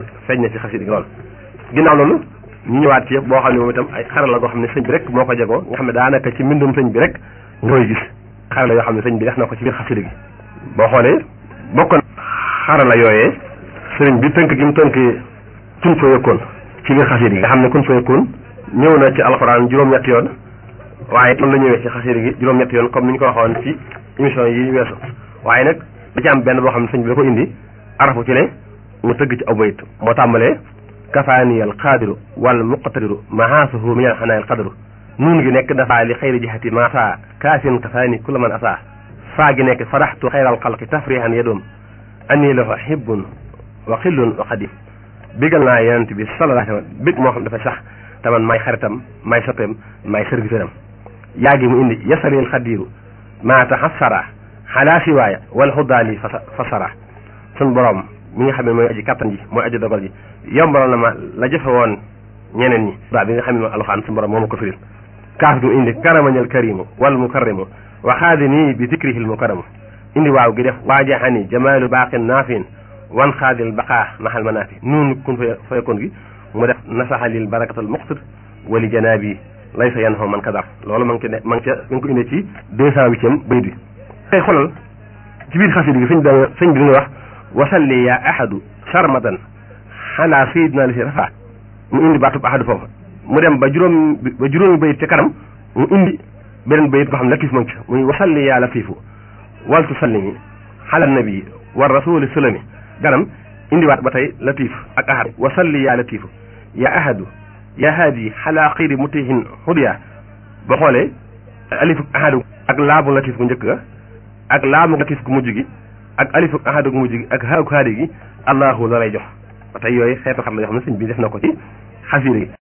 feeñ na ci xasida gi lool ginnaaw loolu ñu ñëwaat ci boo xam ne moom itam ay xarala goo xam ne sëñ bi rek moo ko jegoo nga xam ne daanaka ci mbindum sëñ bi rek nga koy gis xarala yoo xam ne sëñ bi def na ko ci biir xasida gi boo xoolee bokk na xarala yooyee sëriñ bi tënk gi mu tënk kun fa yëkkoon ci biir xasida gi nga xam ne kun fa yëkkoon ñëw na ci alxuraan juróom-ñetti yoon waaye noonu la ñëwee ci xasida gi juróom-ñetti yoon comme ni ñu ko waxoon ci émission yi weesu waaye nag da ci am benn boo xam ne sëñ bi da ko indi arafu ci ne mu tëgg ci aw bayit moo tàmbalee kafaaniyal qaadiru wal muqtadiru mahaasuhu min al xanaayil qadru nuun gi nekk dafa li xayri jihati maasa kaasin kafaani kulla man asa faa gi nekk faraxtu xayral xalqi tafrihan yadoom anni lahu hibbun wa xillun wa xadim bigal naa yonent bi sallallahu alayhi wa sallam big moo xam dafa sax te man may xaritam may soppeem may serviteur am yaa gi mu indi yasalil xadiru maa taxassara xalaa siwaaya wal xuddaali fasara sun borom mi nga xam ne mooy aji kattan ji mooy aji dogal ji yombalal na ma la jëfe woon ñeneen ñi ba bi nga xam ne mooy alxaan sun borom moo ma ko firil kaaf gi mu indi karamañal karimu wal mukarrimu wa xaadi nii bi zikrihil mukaramu indi waaw gi def waajaxani jamaalu baaqin naafin wan xaadil baqaa maxal manaafi nuunu kun fa fayakoon gi mu def nasaxalil barakatal muqtir wali janaabi lay sa yan xoo man kadar loolu ma ngi ci ne ma ngi ca ma ngi ko indee ci deux cent huitième bayit bi tey xoolal ci biir xasida gi sëñ da sëñ bi dina wax wasalli ya ahadu sarmadan xalaa sayidina li si rafa mu indi baatub ahadu foofu mu dem ba juróom ba juróomi bayit ca kanam mu indi beneen bayit boo xam ne latif ma ngi ci muy wasalli ya latifu waltu sallimi xala nabi wa rasuli sulami ganam indiwaat ba tey latif ak ahad wasalli ya latifu ya ahadu ya haadi xalaa xayri mutihin xudiya ba xoolee alifu ahadu ak laabu latif gu njëkk ga ak laamu latif gu mujj gi ak alifu ahadu gu mujj gi ak haagu haadi gi allahu la lay jox ba tey yooyu xeetu xar la yoo xam ne sëñ bi def na ko ci xasida yi